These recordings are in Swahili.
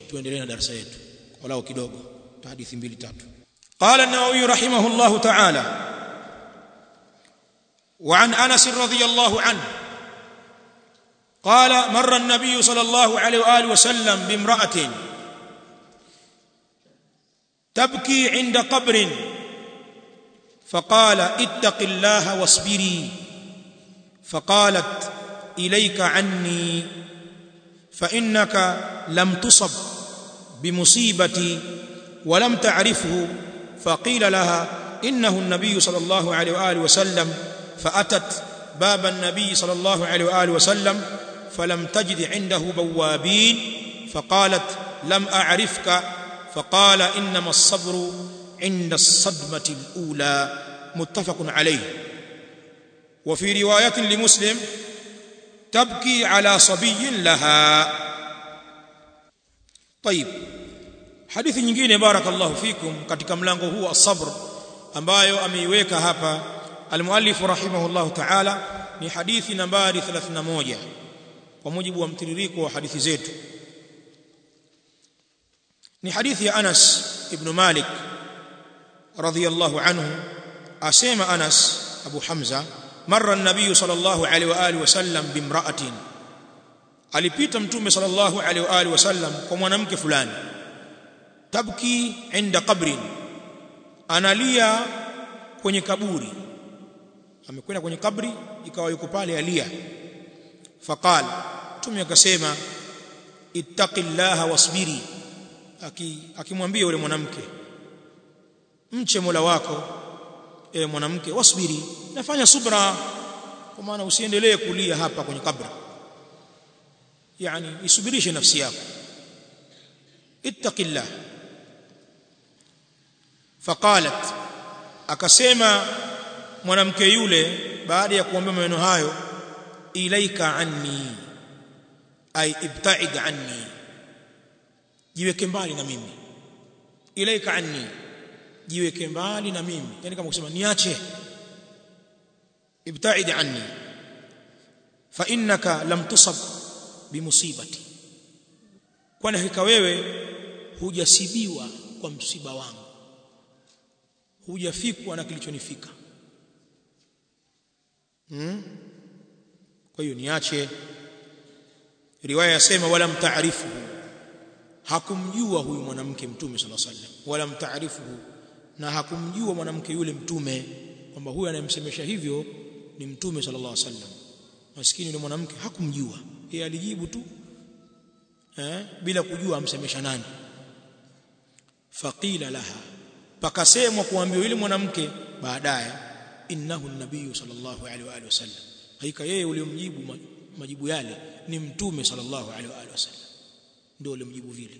tuendelee na darasa yetu walau kidogo hadithi mbili tatu قال النووي رحمه الله تعالى وعن انس رضي الله عنه قال مر النبي صلى الله عليه واله وسلم بامراه تبكي عند قبر فقال اتق الله واصبري فقالت اليك عني فانك لم تصب بمصيبتي ولم تعرفه فقيل لها انه النبي صلى الله عليه واله وسلم فاتت باب النبي صلى الله عليه واله وسلم فلم تجد عنده بوابين فقالت لم اعرفك فقال انما الصبر عند الصدمه الاولى متفق عليه وفي روايه لمسلم تبكي على صبي لها طيب hadithi nyingine barakallahu fikum katika mlango huu as-sabr ambayo ameiweka hapa al-muallif rahimahullahu ta'ala ni hadithi nambari 31 kwa mujibu wa mtiririko wa hadithi zetu ni hadithi ya Anas ibn Malik radhiyallahu anhu asema Anas Abu Hamza marra an-nabiy sallallahu alaihi wa alihi wasallam bimra'atin alipita mtume sallallahu alaihi wa alihi wasallam kwa mwanamke fulani tabki inda qabrin analia kwenye kaburi amekwenda kwenye kabri ikawa yuko pale alia faqal mtume akasema ittaqillaha wasbiri akimwambia yule mwanamke mche Mola wako ewe mwanamke wasbiri nafanya subra kwa maana usiendelee kulia hapa kwenye kabri yani isubirishe nafsi yako ittaqillah faqalat akasema mwanamke yule baada ya kuambia maneno hayo ilaika anni ay ibta'id anni jiweke mbali na mimi ilaika anni jiweke mbali na mimi yani kama kusema niache ibta'id anni fa innaka lam tusab bimusibati kwani hakika wewe hujasibiwa kwa msiba wangu hujafikwa na kilichonifika hmm? kwa hiyo niache riwaya yasema wala mtaarifuhu hakumjua huyu mwanamke mtume sallallahu alaihi wasallam wala mtaarifuhu na hakumjua mwanamke yule mtume kwamba huyu anayemsemesha hivyo ni mtume sallallahu alaihi wasallam maskini yule mwanamke hakumjua yeye alijibu tu eh bila kujua amsemesha nani faqila laha pakasemwa kuambiwa yule mwanamke baadaye innahu nabii sallallahu alaihi wa alihi wasallam hakika yeye uliyomjibu majibu yale ni mtume sallallahu alaihi wa alihi wasallam ndio ulimjibu vile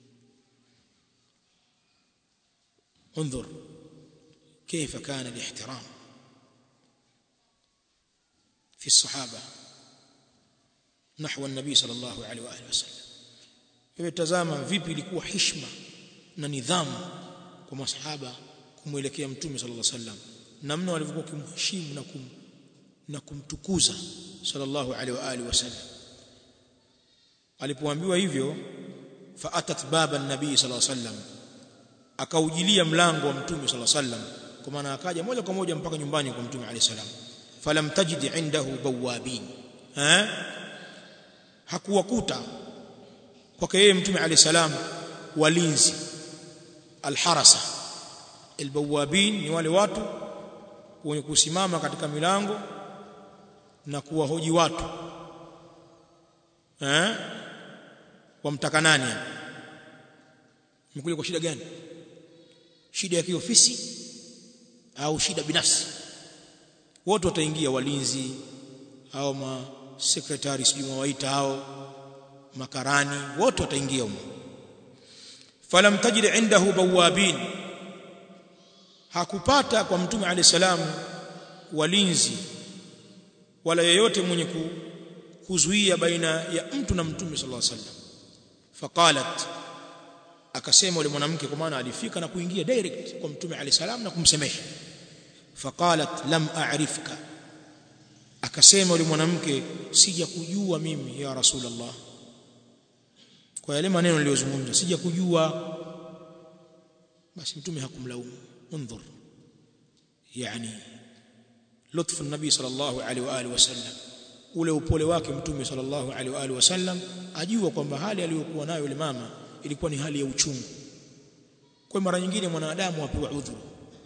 انظر كيف كان الاحترام في الصحابه نحو النبي صلى الله عليه واله وسلم tazama vipi ilikuwa heshima na nidhamu kwa masahaba kumwelekea mtume sallallahu alaihi wasallam namna walivyokuwa kumheshimu na kum na kumtukuza sallallahu alaihi wa alihi wasallam alipoambiwa hivyo fa atat baba nabii sallallahu alaihi wasallam akaujilia mlango wa mtume sallallahu alaihi wasallam kwa maana akaja moja kwa moja mpaka nyumbani kwa mtume alaihi salam falam tajid indahu bawabin eh hakuwakuta kwake yeye mtume alaihi salam walinzi alharasa albawabin ni wale watu wenye kusimama katika milango na kuwahoji watu eh wamtaka nani mkuja kwa shida gani shida ya kiofisi au shida binafsi wote wataingia walinzi au ma secretary sijui mwaita hao makarani wote wataingia humo falam tajid indahu bawabin hakupata kwa mtume alayhi salam walinzi wala yeyote mwenye kuzuia baina ya mtu na mtume sallallahu alaihi wasallam faqalat akasema yule mwanamke kwa maana alifika na kuingia direct kwa mtume alayhi salam na kumsemesha faqalat lam a'rifka akasema yule mwanamke sija kujua mimi ya rasulullah kwa yale maneno niliyozungumza sija kujua basi mtume hakumlaumu انظر يعني لطف النبي صلى الله عليه واله وسلم ule upole wake mtume sallallahu alaihi wa alihi wasallam ajua kwamba hali aliyokuwa nayo yule mama ilikuwa ni hali ya uchungu kwa mara nyingine mwanadamu apewa udhuru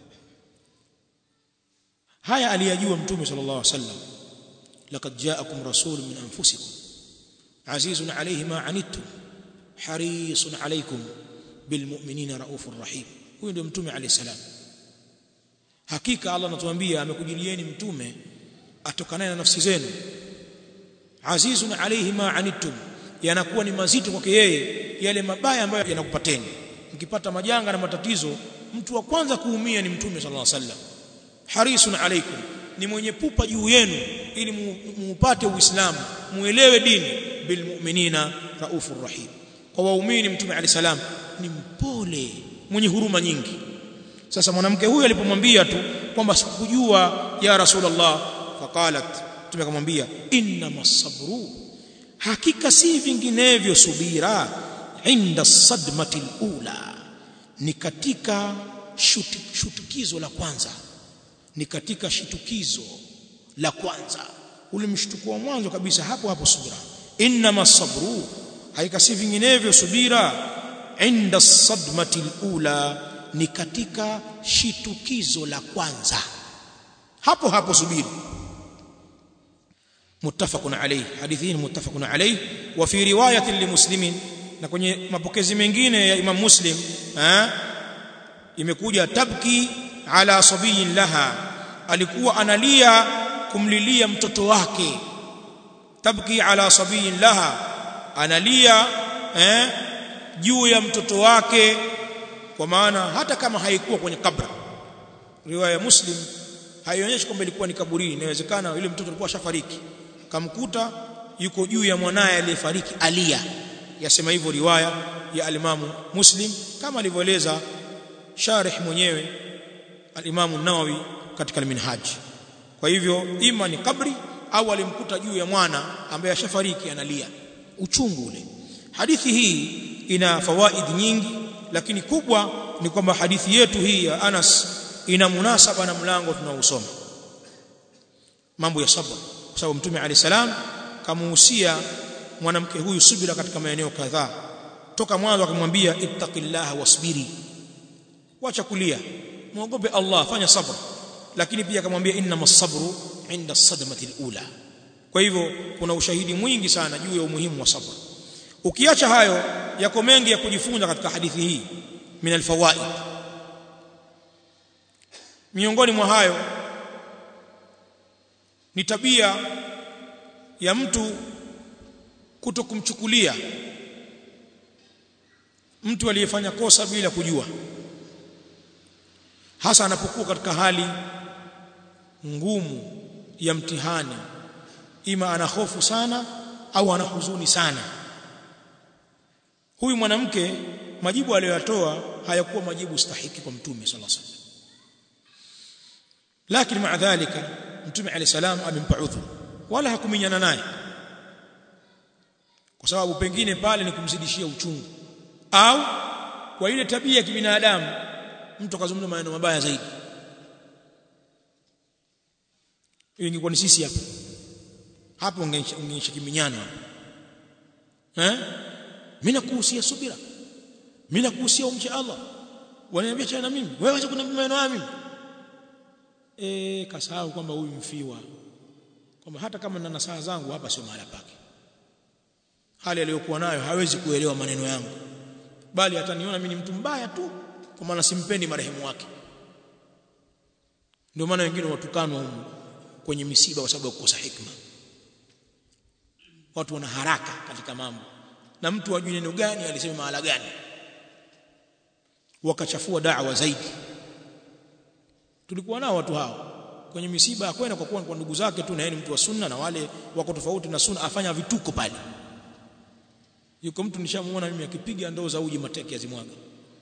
haya aliyajua mtume sallallahu alaihi wasallam laqad ja'akum rasulun min anfusikum azizun alayhi ma anittum harisun alaykum bilmu'minina raufur rahim huyo ndio mtume alayhi salam hakika Allah anatuambia amekujilieni mtume atokanaye na nafsi zenu azizun alayhi ma anittum yanakuwa ni mazito kwake yeye yale mabaya ambayo yanakupateni mkipata majanga na matatizo mtu wa kwanza kuumia ni mtume sallallahu alaihi wasallam harisun alaikum ni mwenye pupa juu yenu ili muupate uislamu muelewe dini bilmu'minina raufur rahim kwa waumini mtume alayhi salam ni mpole mwenye huruma nyingi sasa mwanamke huyu alipomwambia tu kwamba sikujua ya rasulullah faqalat tumekamwambia inna masabru hakika si vinginevyo subira inda sadmati ula ni katika shuti, shutukizo la kwanza ni katika shitukizo la kwanza ule mshtuko wa mwanzo kabisa hapo hapo subira inna masabru hakika si vinginevyo subira inda sadmati ula ni katika shitukizo la kwanza hapo hapo subiri muttafaqun alayhi hadithi ni muttafaqun alayhi wa fi riwayatin limuslimin na kwenye mapokezi mengine ya Imam Muslim eh imekuja tabki ala sabiyin laha alikuwa analia kumlilia mtoto wake tabki ala sabiyin laha analia eh juu ya mtoto wake kwa maana hata kama haikuwa kwenye kabra riwaya ya Muslim haionyeshi kwamba ilikuwa ni kaburini inawezekana yule mtoto alikuwa shafariki kamkuta yuko juu ya mwanaye aliyefariki alia yasema hivyo riwaya ya alimamu Muslim kama alivyoeleza sharih mwenyewe alimamu Nawawi katika al-Minhaj kwa hivyo ima ni kabri au alimkuta juu ya mwana ambaye ashafariki analia uchungu ule hadithi hii ina fawaid nyingi lakini kubwa ni kwamba hadithi yetu hii ya Anas ina munasaba na mlango tunaousoma mambo ya sabr kwa sababu mtume alayhi salam kamuhusia mwanamke huyu subira katika maeneo kadhaa toka mwanzo akamwambia ittaqillaha wasbiri wacha kulia muogope Allah fanya sabr lakini pia akamwambia innamas sabru inda sadmati alula kwa hivyo kuna ushahidi mwingi sana juu ya umuhimu wa sabr ukiacha hayo yako mengi ya kujifunza katika hadithi hii min alfawaid miongoni mwa hayo ni tabia ya mtu kutokumchukulia mtu aliyefanya kosa bila kujua hasa anapokuwa katika hali ngumu ya mtihani ima ana hofu sana au ana huzuni sana huyu mwanamke majibu aliyoyatoa hayakuwa majibu stahiki kwa mtume sallallahu alaihi wasallam lakini maa dhalika mtume alayhi salam amempa udhu wala hakuminyana naye kwa sababu pengine pale ni kumzidishia uchungu au kwa ile tabia ya kibinadamu mtu akazungumza maneno mabaya zaidi hiyo ingekuwa ni sisi hapa hapo ungeisha kiminyano eh mimi nakuhusia subira mimi nakuhusia umche Allah wananiambia cha na mimi wewe acha kuniambia maneno haya mimi eh kasahau kwamba huyu mfiwa kwamba hata kama nina nasaha zangu hapa sio mahala pake hali aliyokuwa nayo hawezi kuelewa maneno yangu bali ataniona mimi ni mtu mbaya tu kwa maana simpendi marehemu wake ndio maana wengine watukanwa huko kwenye misiba kwa sababu ya kukosa hikma watu wana haraka katika mambo na mtu ajui neno gani alisema mahala gani wakachafua da'wa zaidi tulikuwa nao watu hao kwenye misiba akwenda kwa kuwa kwa ndugu zake tu na yeye ni mtu wa sunna na wale wako tofauti na sunna afanya vituko pale yuko mtu nishamuona mimi akipiga ndoo za uji mateke azimwaga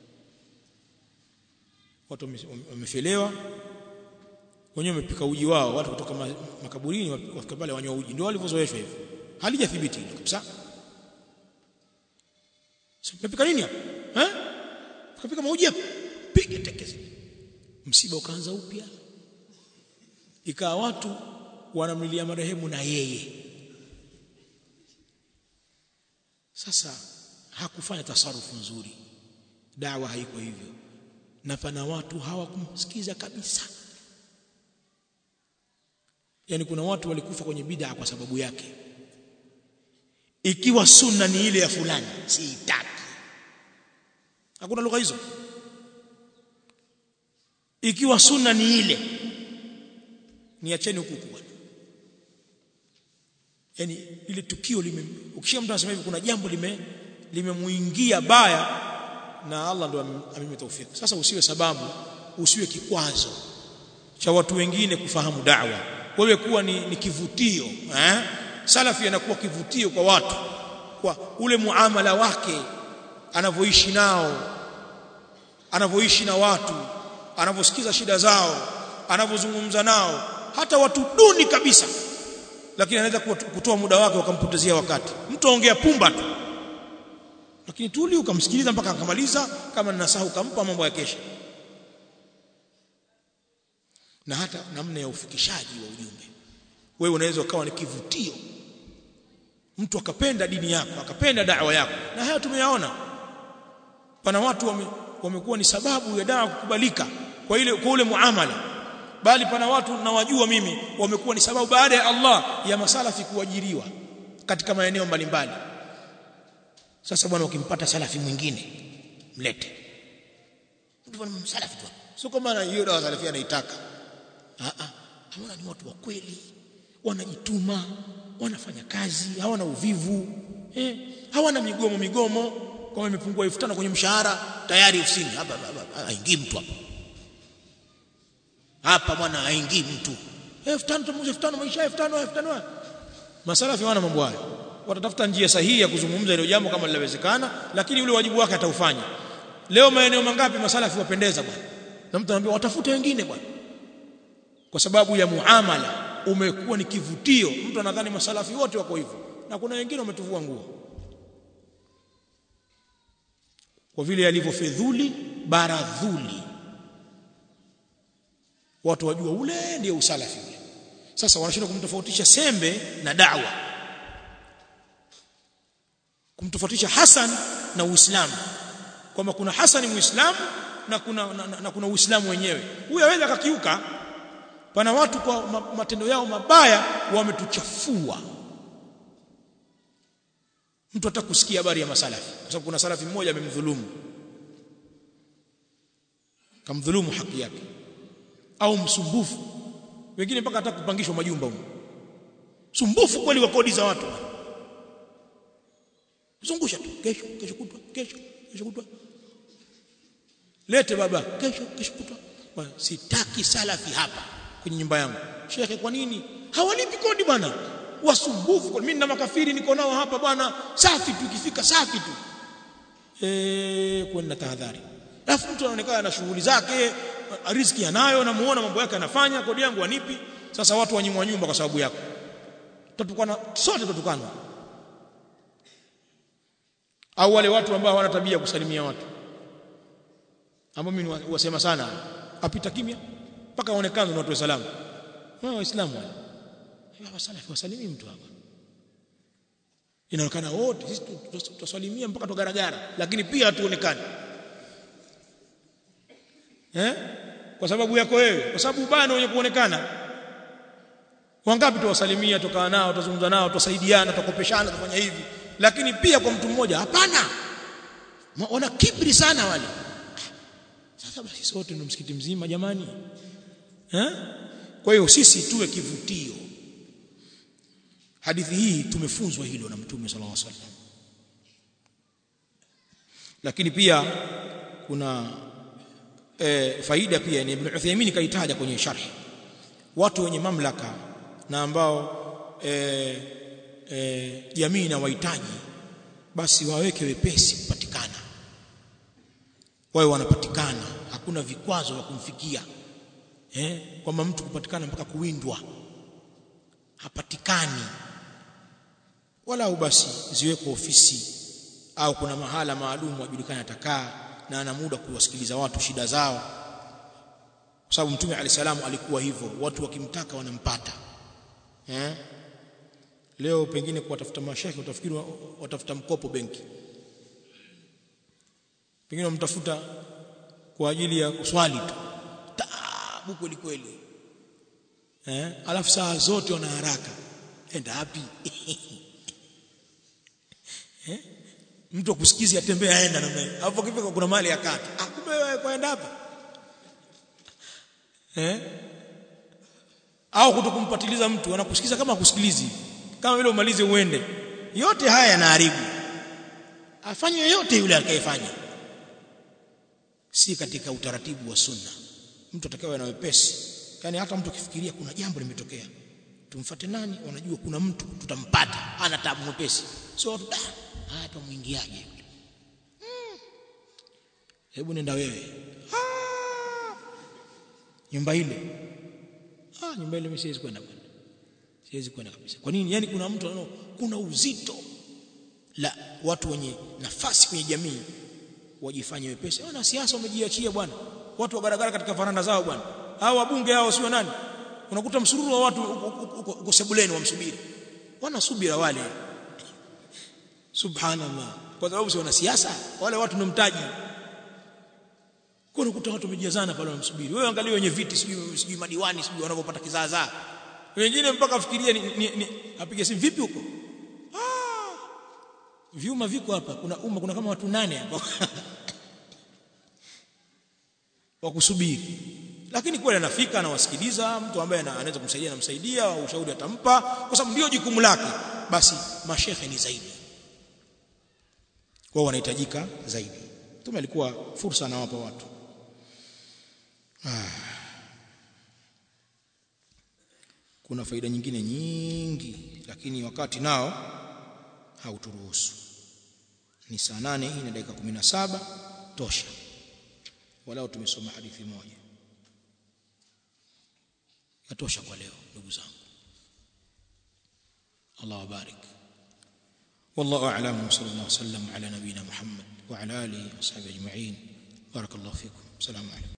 watu wamefelewa wenyewe wamepika uji wao watu kutoka makaburini wafika pale wanywa uji ndio walivyozoeshwa hivyo halijathibiti kabisa Mmepika nini hapa? Eh? Kapika mauji hapa. Piga tekezi. Msiba ukaanza upya. Ikawa watu wanamlilia marehemu na yeye. Sasa hakufanya tasarufu nzuri. Dawa haiko hivyo. Na pana watu hawakumsikiza kabisa. Yaani kuna watu walikufa kwenye bid'a kwa sababu yake. Ikiwa sunna ni ile ya fulani, siitaki. Hakuna lugha hizo. Ikiwa sunna ni ile, niacheni huku huku. Yaani ile tukio lime ukishia mtu anasema hivi kuna jambo lime limemuingia baya na Allah ndo amime taufiki. Sasa usiwe sababu, usiwe kikwazo cha watu wengine kufahamu da'wa. Wewe kuwa ni, ni kivutio eh? Salafi anakuwa kivutio kwa watu kwa ule muamala wake anavyoishi nao anavyoishi na watu anavyosikiza shida zao anavyozungumza nao hata watu duni kabisa lakini anaweza kutoa muda wake wakampotezea wakati mtu aongea pumba tu lakini tuli ukamsikiliza mpaka akamaliza kama ninasahu ukampa mambo ya kesha na hata namna ya ufikishaji wa ujumbe wewe unaweza ukawa ni kivutio mtu akapenda dini yako akapenda dawa yako na haya tumeyaona pana watu wame, wamekuwa ni sababu ya dawa kukubalika kwa ile kwa ule muamala bali pana watu nawajua mimi wamekuwa ni sababu baada ya Allah ya masalafi kuajiriwa katika maeneo mbalimbali sasa bwana ukimpata salafi mwingine mlete mtu bwana msalafi tu sio kama hiyo dawa salafi anaitaka a a hawana ni watu wa kweli wanajituma wanafanya kazi hawana uvivu eh hawana migomo migomo kama imepungua 5000 kwenye mshahara tayari ofisini hapa haingii mtu hapa hapa bwana haingii mtu 5000 tumushe 5000 maisha 5000 5000 masalafi wana mambo hayo watatafuta njia sahihi ya kuzungumza hilo jambo kama linawezekana lakini ule wajibu wake ataufanya leo maeneo mangapi masalafi wapendeza bwana na mtu anambia watafute wengine bwana kwa sababu ya muamala umekuwa ni kivutio mtu anadhani masalafi wote wako hivyo na kuna wengine wametuvua nguo kwa vile yalivyofedhuli baradhuli watu wajua ule ndio usalafi ule sasa wanashindwa kumtofautisha sembe na dawa kumtofautisha Hasan na Uislamu kwamba kuna Hasan Muislamu na kuna na, na, na kuna Uislamu wenyewe huyo aweza akakiuka pana watu kwa matendo yao mabaya wametuchafua mtu hata kusikia habari ya masalafi kwa sababu kuna salafi mmoja amemdhulumu kamdhulumu haki yake au msumbufu wengine mpaka hata kupangishwa majumba huko sumbufu kweli wa kodi za watu zungusha tu kesho kesho kutwa kesho kesho kutwa lete baba kesho kesho kutwa sitaki salafi hapa kwenye nyumba yangu shekhe kwa nini hawalipi kodi bwana wasumbufu kwa mimi na makafiri niko nao hapa bwana safi tu ikifika safi tu eh kuna tahadhari alafu mtu anaonekana na shughuli zake riziki anayo namuona mambo yake anafanya kodi yangu anipi sasa watu wanyimwa nyumba kwa sababu yako tutukana sote tutukana au wale watu ambao hawana tabia kusalimia watu ambao mimi wasema sana apita kimya mpaka aonekane na watu wa salamu wao waislamu wale hawa salafi wasalimii mtu hapa inaonekana wote sisi tutasalimia mpaka tugaragara lakini pia hatuonekani eh kwa sababu yako wewe kwa sababu ubaya wenye kuonekana wangapi tuwasalimia tukaa nao tuzungumza nao tusaidiana tukopeshana tufanya hivi lakini pia kwa mtu mmoja hapana wana kibri sana wale sasa basi sote ndio msikiti mzima jamani eh kwa hiyo sisi tuwe kivutio hadithi hii tumefunzwa hilo na mtume sallallahu alaihi wasallam lakini pia kuna e, faida pia ni Ibn Uthaymeen kaitaja kwenye sharh watu wenye mamlaka na ambao e, e, jamii na wahitaji basi waweke wepesi kupatikana wawe wanapatikana hakuna vikwazo vya kumfikia eh kwamba mtu kupatikana mpaka kuwindwa hapatikani wala basi ziwekwe ofisi au kuna mahala maalum wajulikana atakaa na ana muda kuwasikiliza watu shida zao kwa sababu mtume alisalamu alikuwa hivyo watu wakimtaka wanampata eh leo pengine kuwatafuta mashekhe utafikiri watafuta mkopo benki pengine wamtafuta kwa ajili ya swali tu taabu kweli kweli eh alafu saa zote wana haraka enda wapi eh mtu akusikizi atembea aenda na mimi hapo kifika kuna mali ya kata ah kumbe wewe kwenda hapa eh au kutokumpatiliza mtu anakusikiza kama akusikilizi kama vile umalize uende yote haya yanaharibu afanye yote yule atakayefanya si katika utaratibu wa sunna mtu atakayewa na wepesi yani hata mtu akifikiria kuna jambo limetokea tumfuate nani wanajua kuna mtu tutampata ana tabu mwepesi sio watu da hapa muingiaje yule hmm. hebu nenda wewe ah. nyumba ile ah nyumba ile mimi siwezi kwenda bwana siwezi kwenda kabisa kwa nini yani kuna mtu anao kuna uzito la watu wenye nafasi kwenye jamii wajifanye wepesi wana siasa wamejiachia bwana watu wa garagara katika faranda zao bwana hao wabunge hao sio nani unakuta msururu wa watu uko sebuleni wamsubiri wana subira wale subhanallah kwa sababu si wana siasa wale watu ndio mtaji kwa unakuta watu wamejazana pale wanamsubiri wewe angalia wenye viti sijui sijui madiwani sijui wanavyopata kizaazaa wengine mpaka afikirie ni, ni, ni apige simu vipi huko ah vyuma viko hapa kuna umma kuna kama watu nane hapa wa kusubiri lakini kweli anafika anawasikiliza mtu ambaye anaweza kumsaidia anamsaidia ushauri atampa kwa sababu ndio jukumu lake basi mashehe ni zaidi wao wanahitajika zaidi tume alikuwa fursa anawapa watu ah. kuna faida nyingine nyingi lakini wakati nao hauturuhusu ni saa nane hii na dakika 17 tosha walau tumesoma hadithi moja yatosha kwa leo ndugu zangu Allah wabarik والله اعلم وصلى الله وسلم على نبينا محمد وعلى اله وصحبه اجمعين بارك الله فيكم السلام عليكم